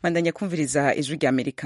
bandanya kumviriza ijwi rya amerika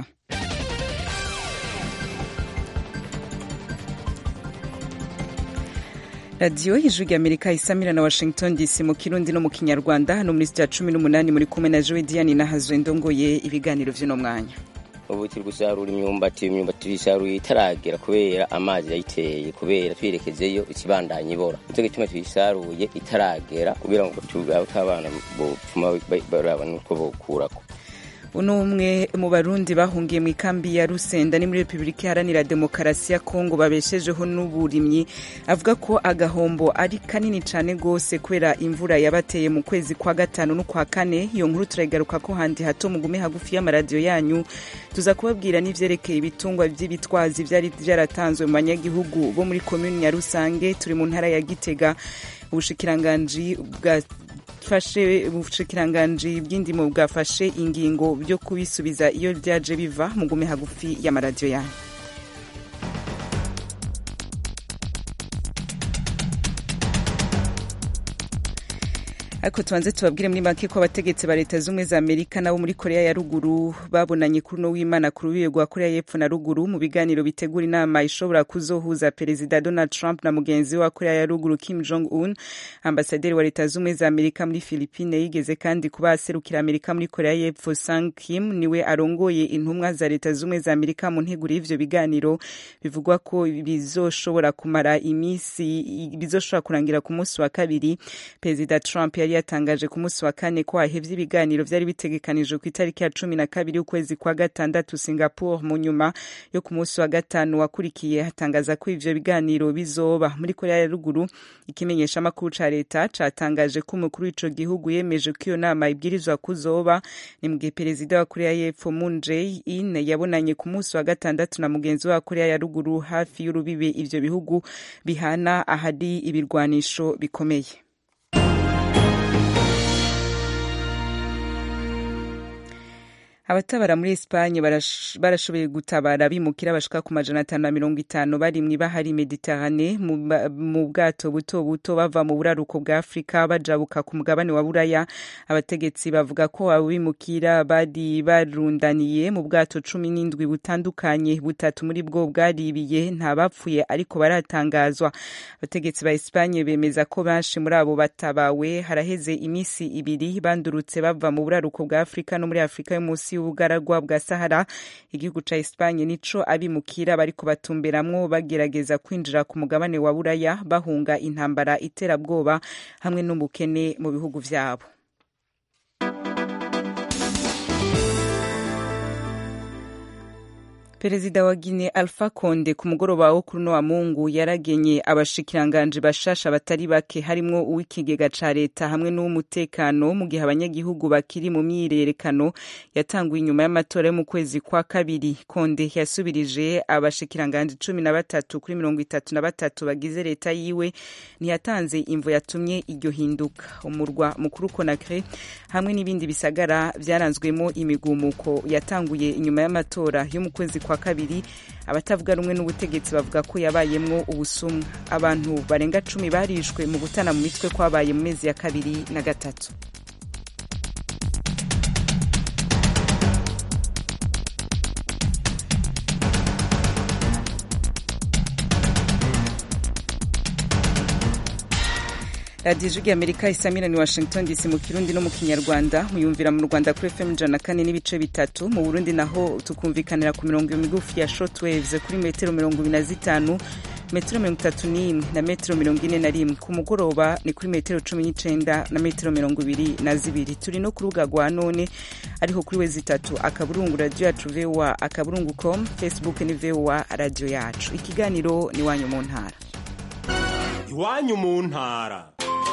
radiyo ijwi rya amerika isamira na washington dc mu kirundi no mu kinyarwanda hano muri sitiya cumi n'umunani muri kumwe na jowe diane nahazwe ndongoye ibiganiro vy'uno mwanya ubu turi gusarura imyumbati imyumbati tuyisaruye itaragera kubera amazi yayiteye kubera twerekezeyo ikibandanya ibora nicyo gituma tuyisaruye itaragera kugira ngo abana bopfuma baraba nuko bokurako uno umwe mu barundi bahungiye mu ikambi ya rusenda ni muri repubulika iharanira demokarasi ya kongo babeshejeho n'uburimyi avuga ko agahombo ari kanini cyane rwose kubera imvura yabateye mu kwezi kwa gatanu n'ukwa kane iyo nkuru turayigaruka ko handi hato mugume hagufi y'amaradiyo yanyu tuza kubabwira n'ivyerekeye ibitungwa vy'ibitwazi vyari vyaratanzwe mu banyagihugu bo muri komuni ya rusange turi mu ntara ya gitega ubushikiranganji bwa fashe ubushikiranganji bw'indimo bwafashe ingingo byo kubisubiza iyo byaje biva mugume hagufi y'amaradiyo yanyu ariko tubanze tubabwire muri make ko abategetsi ba leta z'ubumwe za amerika nabo muri korea ya ruguru babonanye kuri uno w'imana ku rubibe rwa korea y'epfo na ruguru mu biganiro bitegura inama ishobora kuzohuza perezida donald trump na mugenzi we wa korea ya ruguru kim jong un ambasaderi wa leta z'ubumwe za amerika muri philippine yigeze kandi kuba aserukira amerika muri korea y'epfo sang kim niwe arongoye intumwa za leta z'ubumwe za amerika mu nteguro y'ivyo biganiro bivugwa ko bizoshobora kumara imisi bizoshobora kurangira ku munsi wa kabiri perezida trump yari yatangaje ku munsi wa kane ko hahevye ibiganiro vyari bitegekanijwe ku itariki ya cumi na kabiri ukwezi kwa gatandatu singapore mu nyuma yo ku munsi wa gatanu wakurikiye hatangaza ko ivyo biganiro bizoba muri korea ya ruguru ikimenyesha amakuru ca leta catangaje ko umukuru w'ico gihugu yemeje ko iyo nama ibwirizwa kuzoba ni mu gihe perezida wa korea y'epfo moon jae-in yabonanye ku munsi wa gatandatu na mugenzi wa korea ya ruguru hafi y'urubibe ivyo bihugu bihana ahari ibirwanisho bikomeye abatabara muri Espagne barashoboye gutabara bimukira bashika ku majana atanu na mirongo itanu bari mw'ibahari Mediterane mu bwato buto buto bava mu buraruko bwa Afrika bajabuka ku mugabane wa Buraya abategetsi bavuga ko abo bimukira bari barundaniye mu bwato cumi n'indwi butandukanye butatu muri bwo bwaribiye nta bapfuye ariko baratangazwa abategetsi ba Espagne bemeza ko benshi muri abo batabawe haraheze imisi ibiri bandurutse bava mu buraruko bwa Afrika no muri Afrika yo munsi y'ubugaragwa bwa Sahara igihugu ca Espagne nico abimukira bariko batumberamwo bagerageza kwinjira ku mugabane wa Buraya bahunga intambara iterabwoba hamwe n'ubukene mu bihugu vyabo perezida wa Guinea Alpha Conde ku mugoroba wo kuri wa Mungu yaragenye abashikiranganji bashasha batari bake harimwo uw'ikigega ca leta hamwe n'uw'umutekano mu gihe abanyagihugu bakiri mu myiyerekano yatanguye inyuma y'amatora yo mu kwezi kwa kabiri Conde yasubirije abashikiranganji cumi na batatu kuri mirongo itatu na batatu bagize leta yiwe ntiyatanze imvo yatumye iryo hinduka umurwa mukuru Conakry hamwe n'ibindi bisagara vyaranzwemo imigumuko yatanguye inyuma y'amatora yo mu kwezi kwa kabiri abatavuga rumwe n'ubutegetsi bavuga ko yabayemwo ubusumwa abantu barenga cumi barishwe mu gutana mu mitwe kwabaye mu mezi ya kabiri na gatatu radiyo ijwi amerika isamira ni washington dc mu kirundi no mu kinyarwanda muyumvira mu rwanda kuri fm ijana kane n'ibice bitatu mu burundi naho tukumvikanira ku mirongo migufi ya shortwaves kuri metero mirongo ibiri na zitanu metero mirongo itatu n'imwe na metero mirongo ine na rimwe ku mugoroba ni kuri metero cumi n'icenda na metero mirongo ibiri na zibiri turi no ku rubuga rwa none ariho kuri we zitatu akaburungu radiyo yacu voa akaburungu com facebook ni voa radiyo yacu ikiganiro ni iwanyu mu ntara iwanyu mu ntara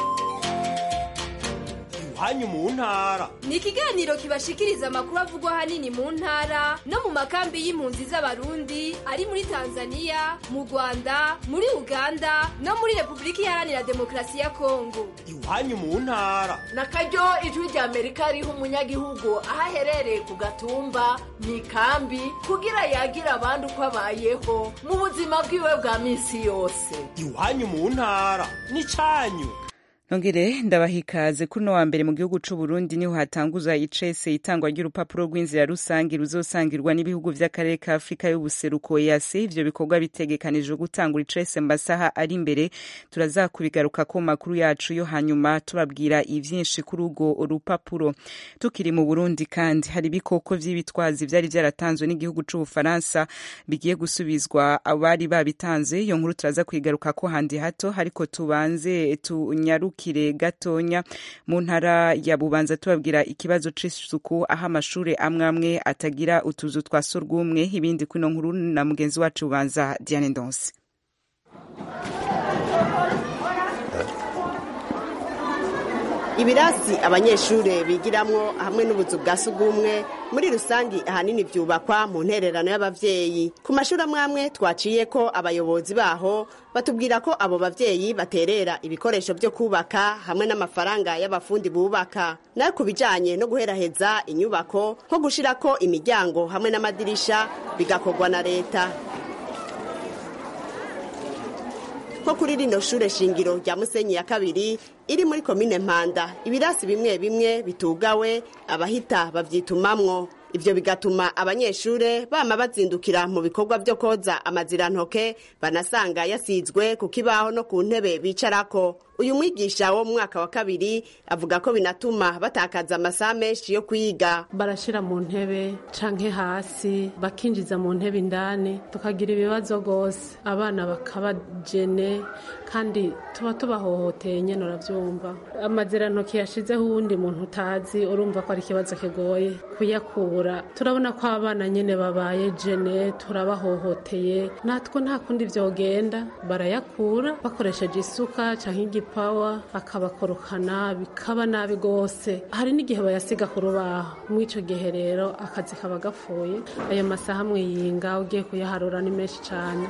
iwanyu mu ntara ni ikiganiro kibashikiriza amakuru avugwa ahanini mu ntara no mu makambi y'impunzi z'abarundi ari muri tanzania mu rwanda muri uganda no muri repubulika iharanira demokarasi ya kongo iwanyu mu ntara na karyo ijwi rya amerika riha umunyagihugu aho aherereye ku gatumba mu ikambi kugira yagira abandi uko abayeho mu buzima bwiwe bwa minsi yose iwanyu mu ntara ni cyanyu nongere ndabaha ikaze kuri uno wa mbere mu gihugu c'u Burundi niho hatanguza icese itangwa ry'urupapuro rw'inzira rusange ruzosangirwa n'ibihugu vy'akarere ka Afurika y'ubuseruko EAC ivyo bikorwa bitegekanijwe gutangura icese mu masaha ari imbere turazakubigaruka ko makuru yacu yo hanyuma tubabwira ivyinshi kuri urwo rupapuro tukiri mu Burundi kandi hari ibikoko vy'ibitwazi vyari vyaratanzwe n'igihugu c'Ubufaransa bigiye gusubizwa abari babitanze iyo nkuru turaza kuyigaruka ko handi hato ariko tubanze tunyaruke kire gatonya mu ntara ya bubanza tubabwira ikibazo c'isuku aho amashure amwe amwe atagira utuzu twa surwumwe ibindi kwino nkuru na mugenzi wacu bubanza Diane Ndonse ibirasi abanyeshure bigiramwo hamwe n'ubuzu bwa sugumwe muri rusangi ahanini vyubakwa mu ntererano y'abavyeyi ku mashuri amwe amwe twaciye ko abayobozi baho batubwira ko abo bavyeyi baterera ibikoresho vyo kubaka hamwe n'amafaranga y'abafundi bubaka nayo ku bijanye no guheraheza inyubako nko gushirako imiryango hamwe n'amadirisha bigakorwa na leta nko kuri rino shure shingiro rya musenyi ya kabiri iri muri komine mpanda ibirasi bimwe bimwe bitugawe abahita babyitumamwo ivyo bigatuma abanyeshure bama bazindukira mu bikorwa vyo koza amazirantoke banasanga yasizwe ku kibaho no ku ntebe bicarako uyu mwigisha wo mu mwaka wa kabiri avuga ko binatuma batakaza amasaha menshi yo kwiga barashira mu ntebe canke hasi bakinjiza mu ntebe indani tukagira ibibazo rwose abana bakabajene kandi tuba tubahohoteye nyene uravyumva amazirantoki yashizeho uwundi muntu utazi urumva ko ari ikibazo kigoye kuyakura turabona ko abana nyene babaye jene turabahohoteye natwe nta kundi vyogenda barayakura bakoresheje isuka canke igipawa akabakorokana bikaba nabi rwose hari n'igihe bayasiga ku rubaho muri ico gihe rero akazi kaba gapfuye ayo masaha mwiyinga ugiye kuyaharura ni menshi cane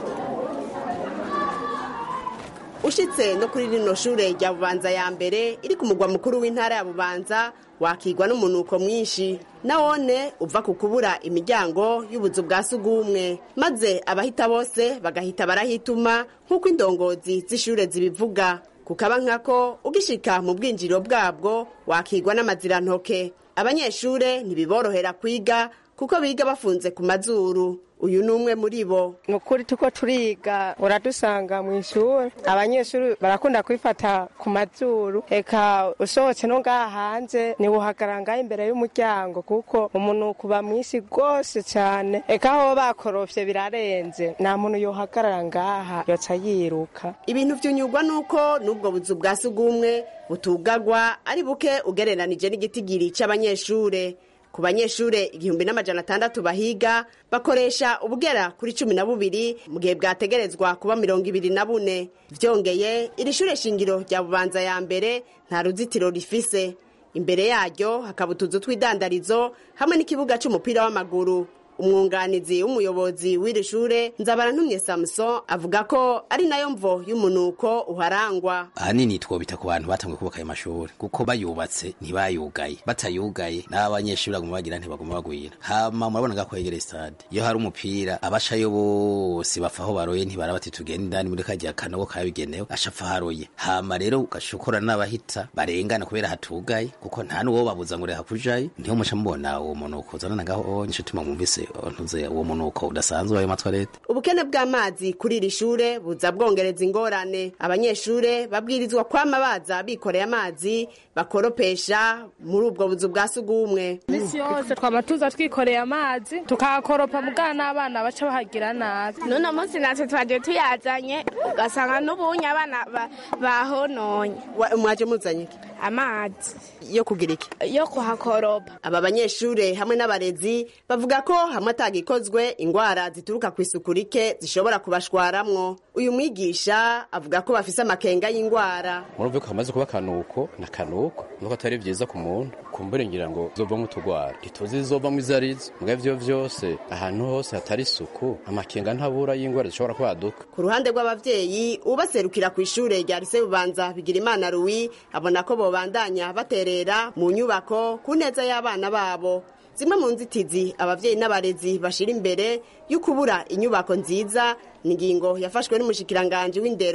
ushitse no kuri rino shure rya bubanza ya mbere iri ku mugwa mukuru w'intara ya bubanza wakigwa n'umunuko mwinshi nawone uva ku kubura imiryango y'ubuzu bwa sugumwe maze abahita bose bagahita barahituma nk'uko indongozi z'ishure zibivuga kukaba nkako ugishika mu bwinjiriro bwabwo wakigwa n'amazirantoke abanyeshure ntibiborohera kwiga kuko biga bafunze ku mazuru uyu ni umwe muri bo ni ukuri tuko turiga uradusanga mu ishuri abanyeshuri barakunda kwifata ku mazuru eka usohotse no ngaha hanze ntiwuhagara ngaho imbere y'umuryango kuko umunuko uba mwinshi rwose cyane eka aho bakorofye birarenze nta muntu yohagarara ngaha yoca yiruka ibintu vyunyurwa nuko n'ubwo buzu bwa sugumwe butugagwa ari buke ugereranije n'igitigiri c'abanyeshure ku banyeshure igihumbi n'amajana atandatu bahiga bakoresha ubugera kuri cumi na bubiri mu gihe bwategerezwa kuba mirongo ibiri na bune vyongeye iri shure shingiro rya bubanza ya mbere nta ruzitiro rifise imbere yaryo hakaba utuzu tw'idandarizo hamwe n'ikibuga c'umupira w'amaguru umwunganizi w'umuyobozi w'iri shure nzabarantumye samuson avuga ko ari nayo mvo y'umunuko uharangwa ahanini twobita ku bantu batanguye kubaka ayo mashuri kuko bayubatse ntibayugaye batayugaye n'abanyeshuri baguma bagira ntibaguma bagwira hama murabona nga kwegera stade iyo hari umupira abashayo bose bapfa aho baroye ntibara bati tugenda indani muri kajya kanogo kabigenewe ashapfa haroye hama rero ugashokora n'abahita barengana kubera hatugaye kuko nta n'uwo babuza ngo reha kujayo niho muca mubona uwo munuko uzanana ngaho nico tuma mwumvise ntuze uwo munuko udasanzwe ayo matwarete ubukene bw'amazi kuri iri shure buza bwongereza ingorane abanyeshure babwirizwa kwama baza bikoreye amazi bakoropesha muri ubwo buzu bwa sugumwe misi yose twama tuza twikoreye amazi tukahakoropa mugana n'abana baca bahagira nabi n'uno munsi natwe twaje tuyazanye ugasanga n'ubunye abana bahononye mwaje muzanye iki amazi yo kugira iki yo kuhakoropa aba banyeshure hamwe n'abarezi bavuga ko hamwe atagikozwe ingwara zituruka ku isuku rike zishobora kubashwaramwo uyu mwigisha avuga ko bafise amakenga y'ingwara murumve ko hamaze kuba akanuko na kanuko nuko atari vyiza ku muntu kumbure ngira ngo zovamwo utugwara ntituzi zizovamwo izo arizo mbwa ivyo vyose ahantu hose hatari isuku amakenga ntabura y'ingwara zishobora kwaduka ku ruhande rw'abavyeyi ubaserukira ku ishure rya lise bubanza bigira imana ruwi abona ko bobandanya baterera mu nyubako ku neza y'abana babo zimwe mu nzitizi abavyeyi n'abarezi bashira imbere y'ukubura inyubako nziza ni ingingo yafashwe n'umushikiranganji w'indero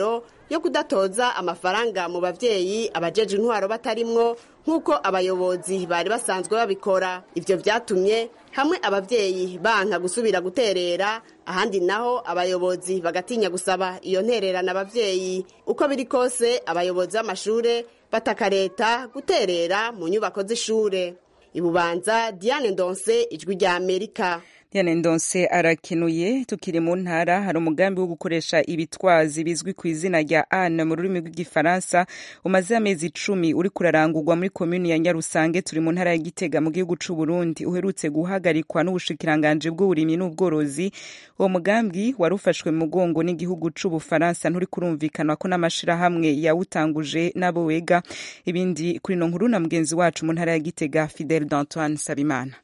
yo kudatoza amafaranga mu bavyeyi abajeje intwaro batarimwo nk'uko abayobozi bari basanzwe babikora ivyo vyatumye hamwe abavyeyi banka gusubira guterera ahandi naho abayobozi bagatinya gusaba iyo ntererana abavyeyi uko biri kose abayobozi b'amashure bataka leta guterera mu nyubako z'ishure ibubanza diane ndonse ijwi rya amerika Diane Ndonse arakenuye tukiri mu ntara hari umugambi wo gukoresha ibitwazi bizwi ku izina rya Anne mu rurimi rw'igifaransa umaze amezi icumi uri kurarangurwa muri komuni ya Nyarusange turi mu ntara ya Gitega mu gihugu c'u Burundi uherutse guhagarikwa n'ubushikiranganje bw'uburimyi n'ubworozi uwo mugambi wari ufashwe mu mugongo n'igihugu c'u Bufaransa nturi kurumvikana ko n'amashirahamwe yawutanguje n'abo wega ibindi kuri no nkuru na mugenzi wacu mu ntara ya Gitega Fidel d'Antoine Sabimana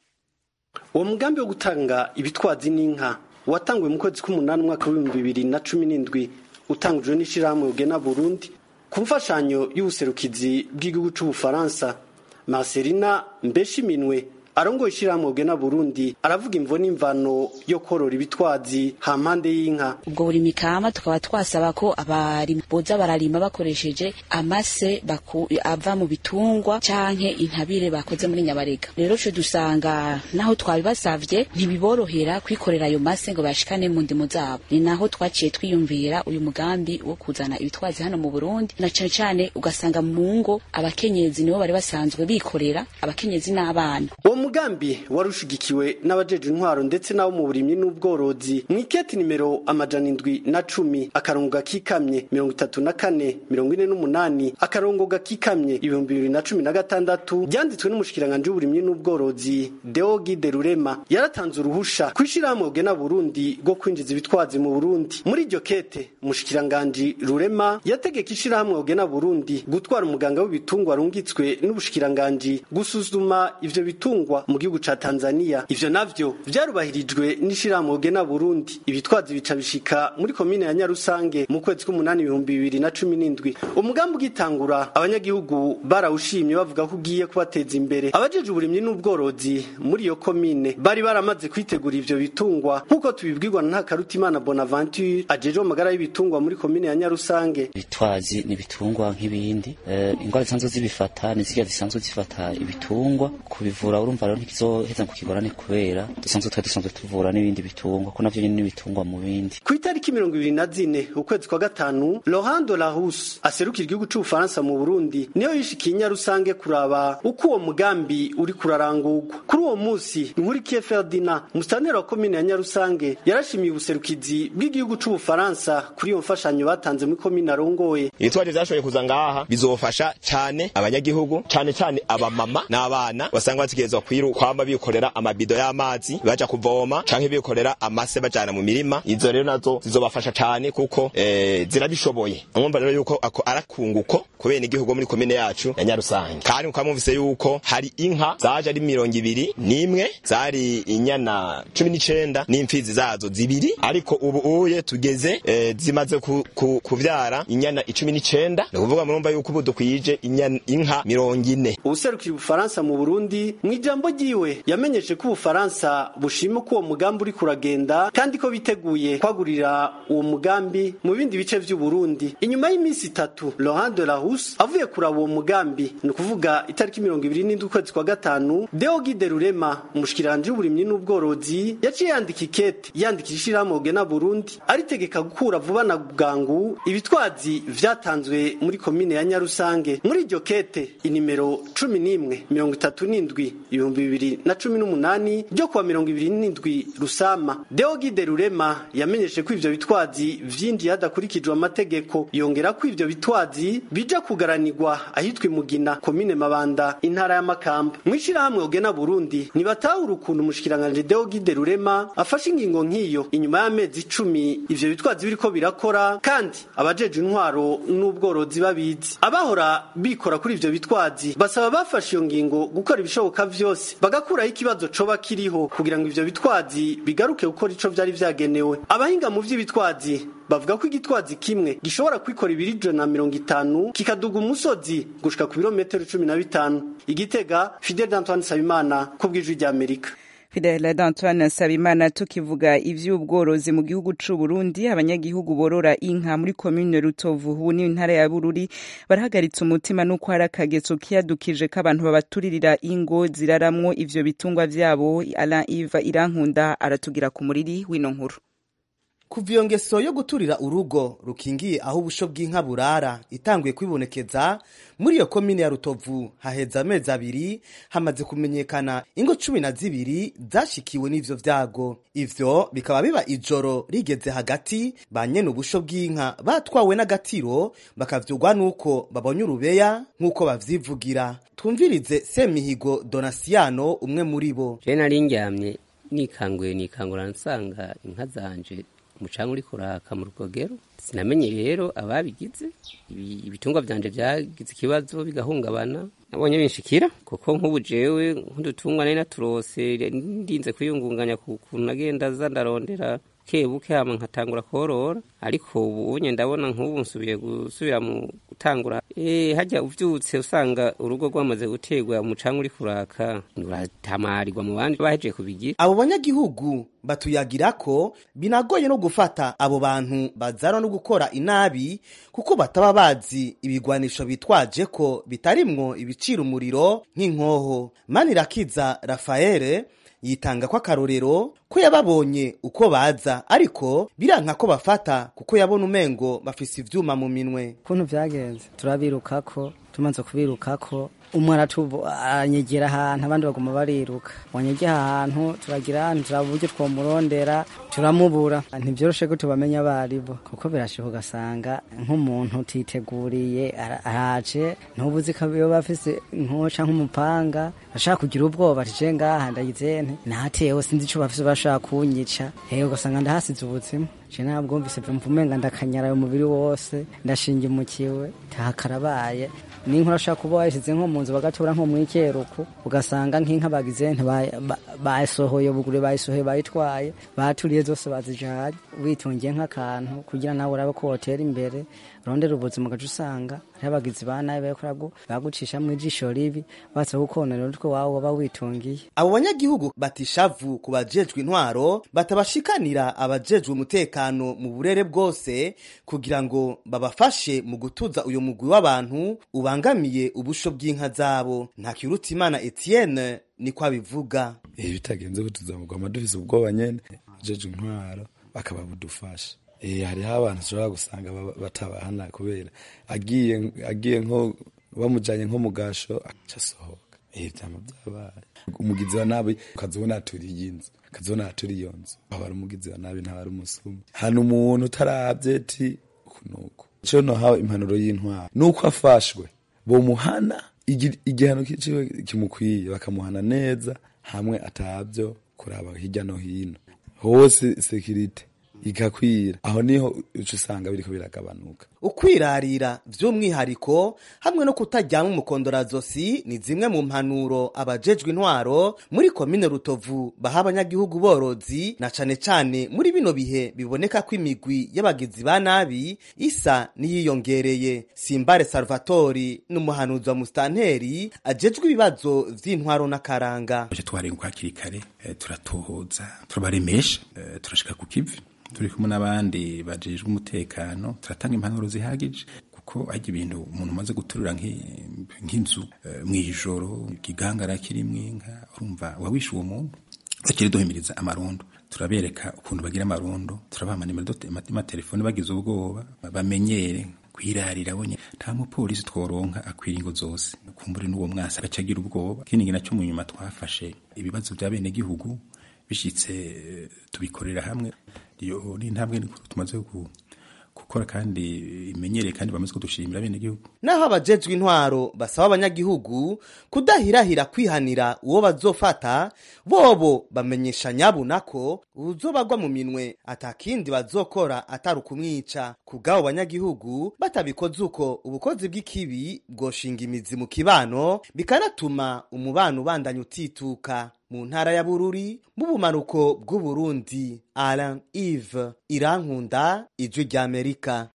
uwo mugambi wo gutanga ibitwazi n'inka watanguwe mu kwezi k'umunani umwaka w'ibihumbi bibiri na cumi n'indwi utangujwe n'ishyirahamwe ugena burundi ku mfashanyo y'ubuserukizi bw'igihugu c'ubufaransa marcelina mbeshiminwe arongoye ishyirahamwe ugena burundi aravuga imvo n'imvano yo korora ibitwazi hampande y'inka ubwo buri mikama tukaba twasaba ko abarima boza bararima bakoresheje amase baku, ava mu bitungwa canke intabire bakoze muri nyabarega rero co dusanga naho twabibasavye ntibiborohera kwikorera ayo mase ngo bashikane mu ndimo zabo ni naho twaciye twiyumvira uyu mugambi wo kuzana ibitwazi hano mu Burundi na cane cane ugasanga mu ngo abakenyezi nibo bari basanzwe bikorera abakenyezi n'abana uwo mugambi wari ushigikiwe n'abajeje intwaro ndetse n'abo mu burimyi n'ubworozi mu iketi nimero amajana indwi na cumi akarongo gakikamye mirongo itatu na kane mirongo ine n'umunani akarongo gakikamye ibihumbi bibiri na cumi na gatandatu ryanditswe n'umushikiranganje w'uburimyi n'ubworozi deogi de rurema yaratanze uruhusha kw'ishirahamwe ugena burundi rwo kwinjiza ibitwazi mu burundi muri iryo kete umushikiranganje rurema yategeka ishirahamwe ugena burundi gutwara umuganga w'ibitungwa rungitswe n'ubushikiranganje gusuzuma ivyo bitungwa mu gihugu ca Tanzania ivyo navyo vyarubahirijwe n'ishirahamwe ugena Burundi ibitwazi bica bishika muri komine ya Nyarusange mu kwezi k'umunani ibihumbi bibiri na cumi n'indwi umugambi ugitangura abanyagihugu barawushimye bavuga ko ugiye kubateza imbere abajeje uburimyi n'ubworozi muri iyo komine bari baramaze kwitegura ivyo bitungwa nk'uko tubibwirwa na Ntakarutimana Bonaventure ajeje amagara y'ibitungwa muri komine ya Nyarusange ibitwazi ni ibitungwa nk'ibindi uh, ingwara zisanzwe zibifata ni zirya zisanzwe zifata ibitungwa kubivura urumva rero ntikizoheza ngo kigorane kubera dusanzwe twari dusanzwe tuvura n'ibindi bitungwa ko navyo nyene n'ibitungwa mu bindi ku itariki mirongo ibiri na zine ukwezi kwa gatanu Laurent de la Rousse aserukira igihugu c'ubufaransa mu Burundi niyo yishikiye Nyarusange kuraba uko uwo mugambi uri kurarangurwa kuri uwo musi Nkurikiye Ferdinand musitanteri wa komine ya Nyarusange yarashimiye ubuserukizi bw'igihugu c'ubufaransa kuri iyo mfashanyo batanze muri komine arongoye ibitwaje vyashoboye kuza ngaha bizofasha cane abanyagihugu cane cane abamama n'abana basanga bategerezwa kwiru kwamba bikorera amabido y'amazi baja kuvoma canke bikorera amase bajana mu mirima izo rero nazo zizobafasha cane kuko eh, zirabishoboye mwumva rero yuko ako arakunguko kubera igihugu muri komine yacu ya Nyarusange kandi mukamumvise yuko hari inka zaje ari mirongo ibiri n'imwe zari inyana cumi n'icenda n'imfizi zazo zibiri ariko ubu uye tugeze eh, zimaze ku, ku, kuvyara inyana icumi n'icenda ni ukuvuga murumva yuko ubu dukwije inka mirongo ine ubuserukira ubufaransa mu Burundi mu ijambo ryiwe yamenyeshe ko ubufaransa bushima ko uwo mugambi uri kuragenda kandi ko biteguye kwagurira uwo mugambi mu bindi bice vy'u Burundi inyuma y'iminsi itatu Laurent de la Rousse avuye kuraba uwo mugambi ni ukuvuga itariki mirongo ibiri n'indwi ukwezi kwa gatanu Deogi de Rurema umushikiranje w'uburimyi n'ubworozi yaciye yandika ikete yandikira ishirahamwe ugena Burundi aritegeka gukura vuba na bwangu ibitwazi vyatanzwe muri komine ya Nyarusange muri iryo kete inimero cumi n'imwe mirongo itatu n'indwi ibihumbi bibiri na cumi n'umunani ryo kuwa mirongo ibiri n'indwi rusama deogi de rurema yamenyeshe ko ivyo bitwazi vyinjiye hadakurikijwe amategeko yongera ko ivyo bitwazi bija kugaranirwa ahitwa imugina komine mabanda intara y'amakamba mw'ishirahamwe ugena burundi ntibatahura ukuntu umushikiranganje deogi de rurema afashe ingingo nk'iyo inyuma y'amezi icumi ivyo bitwazi biriko birakora kandi abajeje intwaro n'ubworozi babizi abahora bikora kuri ivyo bitwazi basaba bafashe iyo ngingo gukora ibishoboka vyose bagakuraho ikibazo coba kiriho kugira ngo ivyo bitwazi bigaruke gukora ico vyari vyagenewe abahinga mu vy'ibitwazi bavuga ko igitwazi kimwe gishobora kwikora ibiri ijana na mirongo itanu kikaduga umusozi gushika ku birometero cumi na bitanu igitega fidel d'antoine sabimana ku bw'ijwi ry'amerika Fidela d'Antoine Nsabimana tukivuga ivy'ubworozi mu gihugu c'u Burundi abanyagihugu borora inka muri commune Rutovu ubu ni intara ya Bururi barahagaritse umutima nuko hari akageso kiyadukije k'abantu babaturirira ingo ziraramwo ivyo bitungwa vyabo Alain Yves Irankunda aratugira ku muriri w'ino nkuru kuva iyo ngeso yo guturira urugo rukingiye aho ubusho bw'inka burara itanguye kwibonekeza muri iyo komine ya rutovu haheze amezi abiri hamaze kumenyekana ingo cumi na zibiri zashikiwe n'ivyo vyago ivyo bikaba biba ijoro rigeze hagati ba nyene ubusho bw'inka batwawe n'agatiro bakavyugwa n'uko babonye urubeya nk'uko bavyivugira twumvirize semihigo donasiyano umwe muri bo je nari ndyamye nikanguye nikangura nsanga inka zanje umucanga uri kuraka mu rugogero sinamenye rero ababigize ibitungwa byanje byagize ikibazo bigahungabana nabonye binshikira kuko nk'ubu jewe nk'udutungwa nari naturose ndinze kwiyungunganya ku kuntu nagenda za ndarondera buke hama nkatangura korora ariko ubu unye ndabona nk'ubu nsubiye gusubira mu gutangura eh hajya uvyutse usanga urugo rwamaze gutegwa umucanga uri kuraka uratamarirwa mu bandi bahejeje kubigira abo banyagihugu batuyagira ko binagoye no gufata abo bantu bazara no gukora inabi kuko bataba bazi ibigwanisho bitwaje ko bitarimwo ibicira umuriro nk'inkoho manirakiza rafaele yitanga ko akarorero ko yababonye uko baza ariko biranka ko bafata kuko yabona umengo bafise ivyuma mu minwe kuntu vyagenze turabirukako tumaze kubirukako umwe aranyegera ahantu abandi baguma bariruka wanyegera ahantu turagira ahantu turaba uburyo twomurondera turamubura ntivyoroshe ko tubamenya abaribo kuko birashoboka ugasanga nk'umuntu utiteguriye araje ntubuzi ko yoba afise nkoca nk'umupanga ashaka kugira ubwoba tije ngaha ndayizente natewe sinzi ico bafise bashaka kunyica hewe ugasanga ndahasize ubuzima je ntabwo mvise mvumenga ndakanyara umubiri wose ndashingimukiwe tahakarabaye n'inka urashaka kuba wayishyize nko mu nzu bagatora nko mu ikeruku ugasanga nk'inka bagize basohoye bugure bayisohoye bayitwaye baturiye zose bazijanye witungiye nk'akantu kugira nawe urabe ko wotera imbere rondera ubuzima ugaca usanga hariho abagizi ba nabi bariko bagucisha mu ijisho ribi batse gukonera utwo wawe waba witungiye abo banyagihugu batishavu ku bajejwe intwaro batabashikanira abajejwe umutekano mu burere bwose kugira ngo babafashe mu gutuza uyu mugwi w'abantu ubangamiye ubusho bw'inka zabo nta kiruta imana etienne niko abivuga ibi bitagenze butuzamurwa amadufise ubwoba nyene abajejwe intwaro bakaba budufasha eh hariho abantu ushobora gusanga batabahana kubera agiye agiye nko bamujanye nko mu gasho aca asohoka eh vyama vyabaye umugizi wa nabi ukazibona aturiye inzu ukazibona aturiye iyo nzu aba ari umugizi wa nabi ntaba ari umusuma hano umuntu utaravye ti kunuko ico nohawe impanuro y'intwaro nuko afashwe bomuhana igihano kiciwe kimukwiye bakamuhana neza hamwe atavyo kuraba hirya no hino hose sekirite igakwira aho niho uca usanga biriko biragabanuka ukwirarira vy'umwihariko hamwe no kutaryama umukondorazosi ni zimwe mu mpanuro abajejwe intwaro muri komine rutovu baha abanyagihugu borozi na cane cane muri bino bihe biboneka ko imigwi y'abagizi ba nabi isa n'iyiyongereye simbare salvatori n'umuhanuzi wa musitanteri ajejwe ibibazo vy'intwaro n'akaranga twarenguka hakiri kare turatohoza turabaremesha turashika ku kivi turi kumwe n'abandi bajejwe umutekano turatanga impanuro zihagije kuko hajya ibintu umuntu umaze guturira nk'inzu mw'ijoro ikigangara kirimwo inka urumva wawishe uwo muntu akiri duhimiriza amarondo turabereka ukuntu bagira amarondo turabaha amatelefone bagize ubwoba bamenyere kwirarira bonye nta mupolisi tworonka akwira ingo zose kumbure n'uwo mwasi agaca agira ubwoba ikindi nacyo mu nyuma twafashe ibibazo bya bene gihugu bishitse tubikorera hamwe iyo ni intambwe tumaze gukora kandi imenyereye kandi bamaze kudushimira bene gihugu naho abajejwe intwaro basaba abanyagihugu kudahirahira kwihanira uwo bazofata bobo bamenyesha nyabuna ko uzobagwa mu minwe atakindi bazokora atari ukumwica kubw'abo banyagihugu batabikoze uko ubukozi bw'ikibi bwoshinga imizi mu kibano bikanatuma umubano ubandanya utituka mu ntara ya bururi mu bumanuko bw'uburundi alain ive irankunda ijwi ry'amerika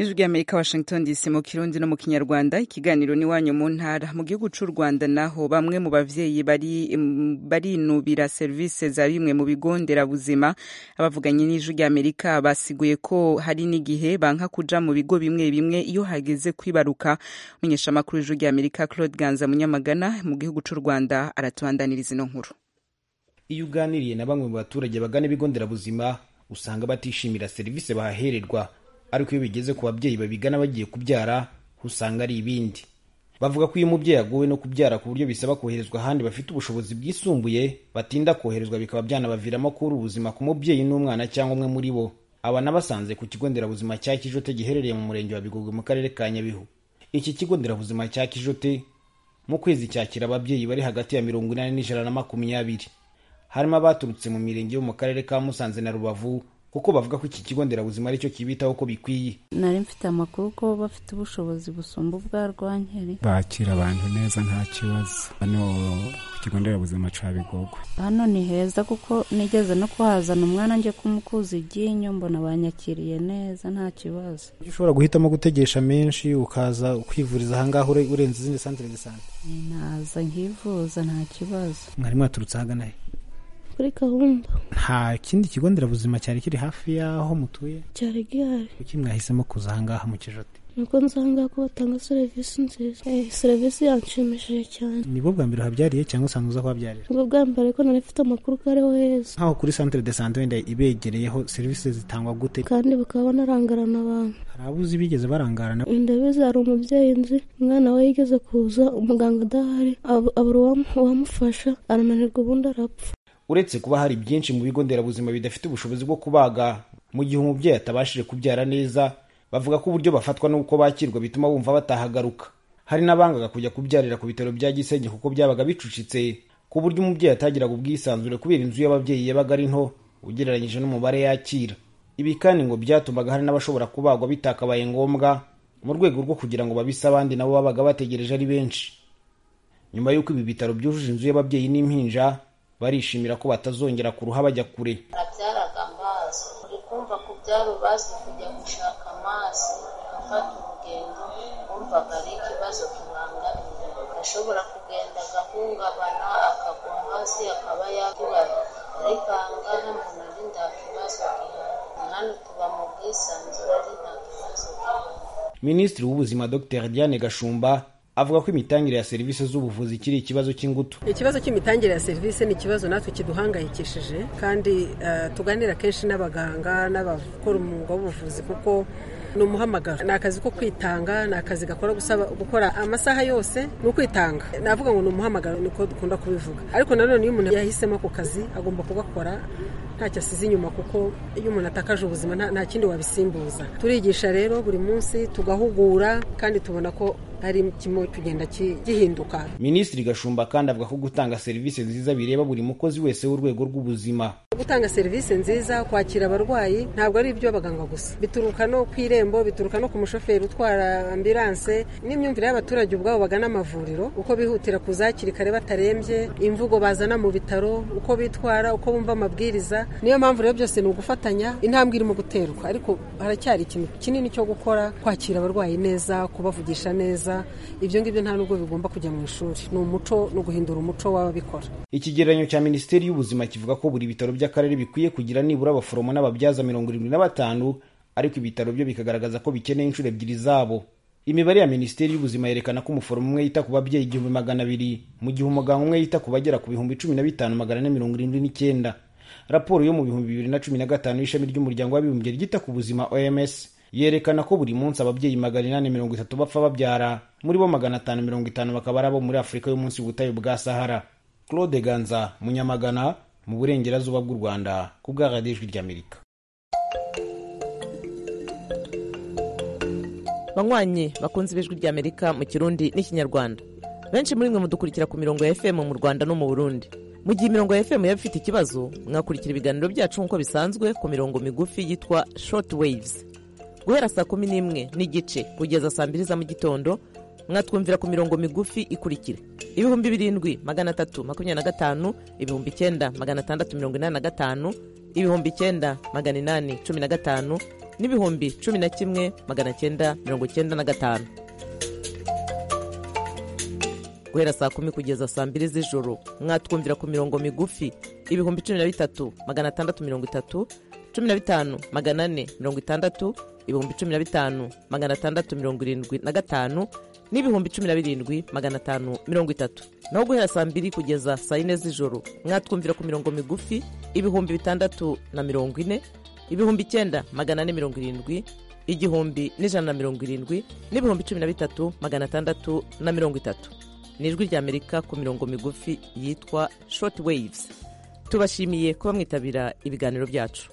ijwi ry'amerika washington dc mu kirundi no mu kinyarwanda ikiganiro n'iwanyu mu ntara mu gihugu cy'u rwanda naho bamwe mu bavyeyi bari barinubira serivisi za bimwe mu bigo nderabuzima abavuganye n'ijwi ry'amerika basiguye ko hari n'igihe banka kuja mu bigo bimwe bimwe iyo hageze kwibaruka umunyeshamakuru w'ijwi ry'amerika claude ganza munyamagana mu gihugu cy'u rwanda aratubandaniriza ino nkuru iyo uganiriye na bamwe mu baturage bagana ibigo nderabuzima usanga batishimira serivisi bahahererwa ariko iyo bigeze ku babyeyi babigana bagiye kubyara usanga ari ibindi bavuga ko iyo umubyeyi aguwe no kubyara ku buryo bisaba koherezwa ahandi bafite ubushobozi bwisumbuye batinda koherezwa bikaba byanabaviramo kubura ubuzima ku mubyeyi n'umwana cyangwa umwe muri bo aba nabasanze ku kigo nderabuzima cya kijote giherereye mu murenge wa bigogwe mu karere ka nyabihu iki kigo nderabuzima cya kijote mu kwezi cyakira ababyeyi bari hagati ya mirongo inani n'ijana na makumyabiri harimo abaturutse mu mirenge yo mu karere ka musanze na rubavu kuko bavuga ko iki kigo nderabuzima aricyo kibitaho ko bikwiye nari mfite amakuru ko bafite ubushobozi busumba ubwa rwankeri bakira abantu neza nta kibazo hano ku kigo nderabuzima ca bigogwe hano ni heza kuko nigeze no kuhazana umwana njye kumukuza iryinyo mbona banyakiriye neza nta kibazo ushobora guhitamo gutegesha menshi ukaza kwivuriza ahangaha urenze izindi santere de sante naza nkivuza nta kibazo mwari mwaturutse ahagana he kuri gahunda nta kindi kigo nderabuzima cyari kiri hafi y'aho mutuye cyari gihari kuki mwahisemo kuza ahangaha mu kijote nuko nsanga ko batanga serivisi nziza eh, serivisi yanshimishije cyane nibwo bwa mbere uhabyariye cyangwa usanzwe uza kuhabyarira ubwo bwa mbere ko nari mfite amakuru ko ariho heza nk'aho kuri santere de sante wenda ibegereyeho serivisi zitangwa gute kandi bakaba banarangarana abantu hari abo uzi bigeze barangarana ndabizi hari umubyeyi nzi umwana we yigeze kuza umuganga adahari ab- abura uwam- uwamufasha arananirwa ubundi arapfa uretse kuba hari byinshi mu bigo nderabuzima bidafite ubushobozi bwo kubaga mu gihe umubyeyi atabashije kubyara neza bavuga ko uburyo bafatwa n'uko bakirwa bituma bumva batahagaruka hari n'abangaga kujya kubyarira ku bitaro bya gisenyi kuko byabaga bicucitse ku buryo umubyeyi atagiraga ubwisanzure kubera inzu y'ababyeyi yabaga ari nto ugereranyije n'umubare yakira ibi kandi ngo byatumaga hari n'abashobora kubagwa bitakabaye ngombwa mu rwego rwo kugira ngo babise abandi nabo babaga bategereje ari benshi nyuma y'uko ibi bitaro byujuje inzu y'ababyeyi n'impinja barishimira ko batazongera kuruha bajya kure nabyaraga amazi uri kumva kubyara ubazi kujya gushaka amazi afata urugendo wumvaga ari ikibazo kibangamiye ashobora kugenda agahungabana akagwa hasi akaba yakibara ariko ahangaha mbona ari nta kibazo gihari hano tuba mu bwisanzure ari nta kibazo gihari minisitiri w'ubuzima dr diane gashumba avuga ko imitangire ya serivisi z'ubuvuzi kiri ikibazo cy'ingutu ikibazo cy'imitangire ya serivisi ni ikibazo natwe kiduhangayikishije kandi eh, tuganira kenshi n'abaganga n'abakora umwuga w'ubuvuzi kuko ni umuhamagaro ni akazi ko kwitanga ni akazi gakora gusaba gukora amasaha yose ni ukwitanga navuga ngo ni umuhamagaro niko dukunda kubivuga ariko nanone iyo umuntu yahisemo ako kazi agomba kugakora ntacyo asize inyuma kuko iyo umuntu atakaje ubuzima nta- nta kindi wabisimbuza turigisha rero buri munsi tugahugura kandi tubona ko hari kimwe kugenda ki- gihinduka minisitiri gashumba kandi avuga ko gutanga serivisi nziza bireba buri mukozi wese w'urwego rw'ubuzima gutanga serivisi nziza kwakira abarwayi ntabwo ari iby'abaganga gusa bituruka no ku irembo bituruka no ku mushoferi utwara ambilanse n'imyumvire y'abaturage ubwabo bagana amavuriro uko bihutira kuza hakiri kare batarembye imvugo bazana mu bitaro uko bitwara uko bumva amabwiriza niyo mpamvu rero byose ni ugufatanya intambwe irimo guterwa ariko haracyari ikintu kinini cyo gukora kwakira abarwayi neza kubavugisha neza ibyo ngibyo nta nubwo bigomba kujya mu ishuri ni umuco no guhindura umuco w'ababikora ikigereranyo cya minisiteri y'ubuzima kivuga ko buri bitaro by'akarere bikwiye kugira nibura abaforomo n'ababyaza mirongo irindwi na batanu ariko ibitaro byo bikagaragaza ko bikeneye inshuro ebyiri zabo imibare ya minisiteri y'ubuzima yerekana ko umuforomo umwe yita ku babyeyi igihumbi magana abiri mu gihe umuganga umwe yita ku bagera ku bihumbi cumi na bitanu magana ane mirongo irindwi n'icyenda raporo yo mu bihumbi bibiri na cumi na gatanu y'ishami ry'umuryango w'abibumbye ryita ku buzima oms yerekana ko buri munsi ababyeyi magana inani mirongo itatu bapfa babyara muri bo magana atanu mirongo itanu bakaba ari abo muri afurika yo munsi y'ubutayu bwa sahara claude ganza munyamagana mu burengerazuba bw'u rwanda ku bwa radiyo ijwi ry'amerika banywanyi bakunze ibijwi ry'amerika mu kirundi n'ikinyarwanda benshi muri mwe mudukurikira ku mirongo ya fm mu rwanda no mu burundi mu gihe imirongo ya fm yaba ifite ikibazo mwakurikira ibiganiro byacu nk'uko bisanzwe ku mirongo migufi yitwa short waves guhera saa kumi n'imwe n'igice kugeza saa mbiri za mu gitondo mwatwumvira ku mirongo migufi ikurikira ibihumbi birindwi magana atatu makumyabiri na gatanu ibihumbi icyenda magana atandatu mirongo inani na gatanu ibihumbi icyenda magana inani cumi na gatanu n'ibihumbi cumi na kimwe magana cyenda mirongo cyenda na gatanu guhera saa kumi kugeza saa mbiri z'ijoro mwatwumvira ku mirongo migufi ibihumbi cumi na bitatu magana atandatu mirongo itatu cumi na bitanu magana ane mirongo itandatu ibihumbi cumi na bitanu magana atandatu mirongo irindwi na gatanu n'ibihumbi cumi na birindwi magana atanu mirongo itatu naho guhera saa mbiri kugeza saa yine z'ijoro mwatwumvira ku mirongo migufi ibihumbi bitandatu na mirongo ine ibihumbi icyenda magana ane mirongo irindwi igihumbi n'ijana na mirongo irindwi n'ibihumbi cumi na bitatu magana atandatu na mirongo itatu ni ijwi ry'amerika ku mirongo migufi yitwa short waves tubashimiye kuba mwitabira ibiganiro byacu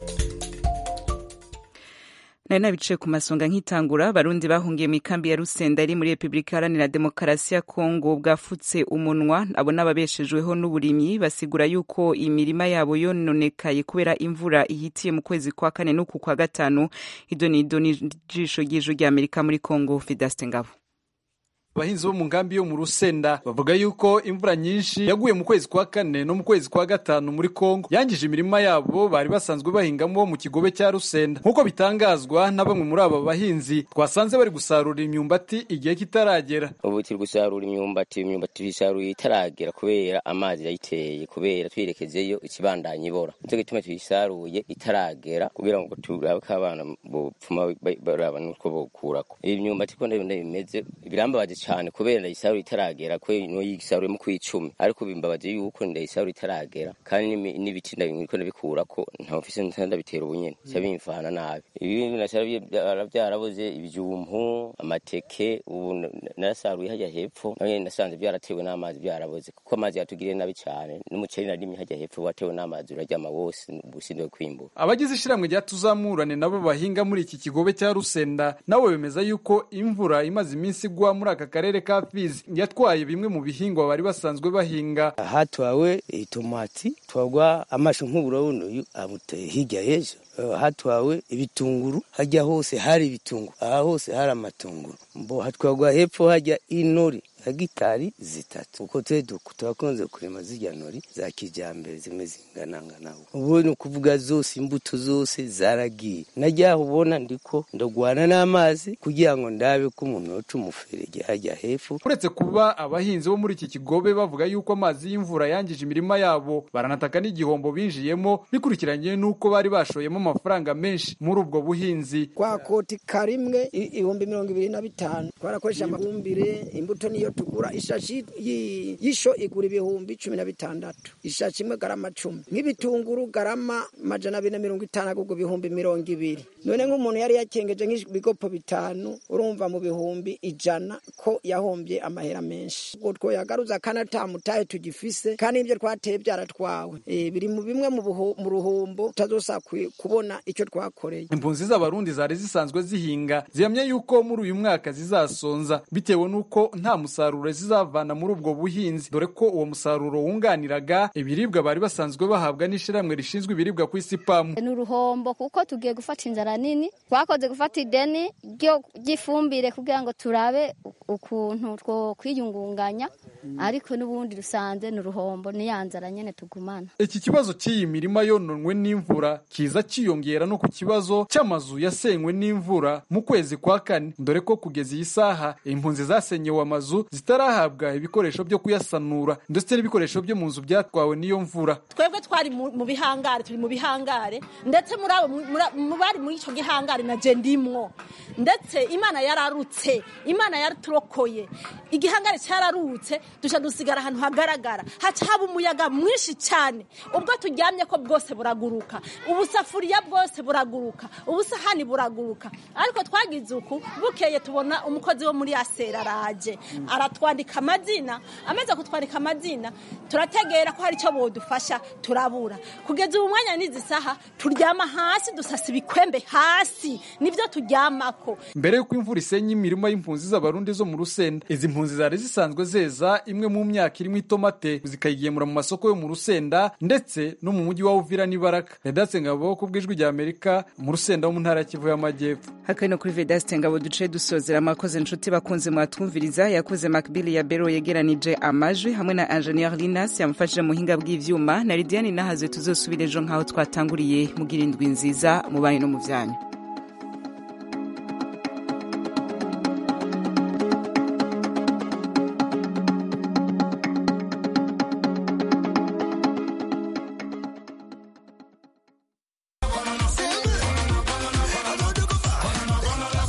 nari nabicaye ku masonga nk'itangura abarundi bahungiye mu ikambi ya rusenda iri muri repubulika iharanira demokarasi ya kongo bwafutse umunwa abo n'ababeshejweho n'uburimyi basigura yuko imirima yabo yononekaye kubera imvura ihitiye mu kwezi kwa kane n'uku kwa gatanu ido ni ido n'ijisho ry'ijwi ry'amerika muri kongo fidaste ngabo abahinzi bo mu nkambi yo mu rusenda bavuga yuko imvura nyinshi yaguye mu kwezi kwa kane no mu kwezi kwa gatanu muri kongo yangije imirima yabo bari basanzwe bahingamo mu kigobe cya rusenda nk'uko bitangazwa na bamwe muri aba bahinzi twasanze bari gusarura imyumbati igihe kitaragera ubu turi gusarura imyumbati imyumbati tuyisaruye itaragera kubera amazi yayiteye kubera twirekezeyo ikibandanya ibora nicyo gituma tuyisaruye itaragera kugira ngo turabe ko abana bopfuma baraba n'utwo bokurako iyi myumbati ko ndabona bimeze birambabaje cyane kubera ndayisarura itaragera ko no yigisaruyemo ku icumi ariko bimbabaje yuko ndayisarura itaragera kandi n'ibiti ndabiko ndabikura ko nta mfise ndabitera ubunyene cyabimfana nabi ibi nasara byarabuze ibyumpu amateke ubu narasaruye hajya hepfo nawe nasanze byaratewe n'amazi byarabuze kuko amazi yatugiriye nabi cyane n'umuceri narimye hajya hepfo watewe n'amazi uraryama wose ubusinde kwimbura abagize ishiramwe rya tuzamurane nabo bahinga muri iki kigobe cya rusenda nawe bemeza yuko imvura imaze iminsi igwa muri aka karere ka Fizi yatwaye bimwe mu bihingwa bari basanzwe bahinga hatwawe itomati twagwa amashu nk'uburawuno amuteye hirya y'ejo hatwawe ibitunguru hajya hose hari ibitunguru aha hose hari amatunguru mbo hatwagwa hepfo hajya inori hegitari zitatu uko twe turakunze kurema zirya nori za kijyambere zimwe zinganangana ubu ni ukuvuga zose imbuto zose zaragiye najyaho ubona ndiko ndagwana n'amazi kugira ngo ndabe ko umuntu yoca umuferege hajya hepfo uretse kuba abahinzi bo muri iki kigobe bavuga yuko amazi y'imvura yangije imirima yabo baranataka n'igihombo binjiyemo bikurikiranye n'uko bari bashoyemo amafaranga menshi muri ubwo buhinzi kwa koti karimwe ibihumbi mirongo ibiri na bitanu twarakoresha amafumbire imbuto niyo tugura ishashi y'isho igura ibihumbi cumi na bitandatu ishashi imwe garama cumi nk'ibitunguru garama majana abiri na mirongo itanu agurwa ibihumbi mirongo ibiri none nk'umuntu yari yakengeje nk'ibigopo bitanu urumva mu bihumbi ijana ko yahombye amahera menshi ubwo twoyagaruza kandi atamutahe tugifise kandi ibyo twateye byaratwawe biri mu bimwe mu ruhombo tutazosa kubona icyo twakoreye impunzi z'abarundi zari zisanzwe zihinga zihamya yuko muri uyu mwaka zizasonza bitewe n'uko nta musaruro zizavana muri ubwo buhinzi dore ko uwo musaruro wunganiraga ibiribwa bari basanzwe bahabwa n'ishyirahamwe rishinzwe ibiribwa ku isi pamu ni uruhombo kuko tugiye gufata inzara nini twakoze gufata ideni ry'ifumbire kugira ngo turabe ukuntu two kwiyungunganya ariko n'ubundi rusanze ni uruhombo niya nzara nyine tugumana iki kibazo cy'iyi mirima yononwe n'imvura kiza cyiyongera no ku kibazo cy'amazu yasenywe n'imvura mu kwezi kwa kane dore ko kugeza iyi saha impunzi zasenyewe amazu zitarahabwa ibikoresho byo kuyasanura ndetse n'ibikoresho byo mu nzu byatwawe n'iyo mvura twebwe twari mu bihangare turi mu bihangare ndetse muri abo mu bari muri icyo gihangare na je ndimwo ndetse imana yararutse imana yaraturokoye igihangare cyararutse duca dusigara ahantu hagaragara haca haba umuyaga mwinshi cyane ubwo turyamye ko bwose buraguruka ubusafuriya bwose buraguruka ubusahani buraguruka ariko twagize uku bukeye tubona umukozi wo muri asera araje aratwandika amazina amaze kutwandika amazina turategera ko hari icyo bodufasha turabura kugeza ubu mwanya n'izi saha turyama hasi dusasa ibikwembe hasi nibyo turyamako mbere y'uko imvura isenya imirima y'impunzi z'abarundi zo mu rusenda izi mpunzi zari zisanzwe zeza imwe mu myaka irimo itomate zikayigemura mu masoko yo mu rusenda ndetse no mu mujyi wa uvira n'ibaraka redatse ngabo ku bw'ijwi rya amerika mu rusenda wo mu ntara ya kivu y'amajyepfo hakaba kuri vedaste ngabo duce dusozera amakoze inshuti bakunze mwatwumviriza yakoze makbili ya bero yegeranije amajwi hamwe na ingenieur linas yamufashije mu buhinga bw'ivyuma na lidiane nahaze tuzosubira ejo nk'aho twatanguriye mugira indwi nziza mu banyu no mu byanyu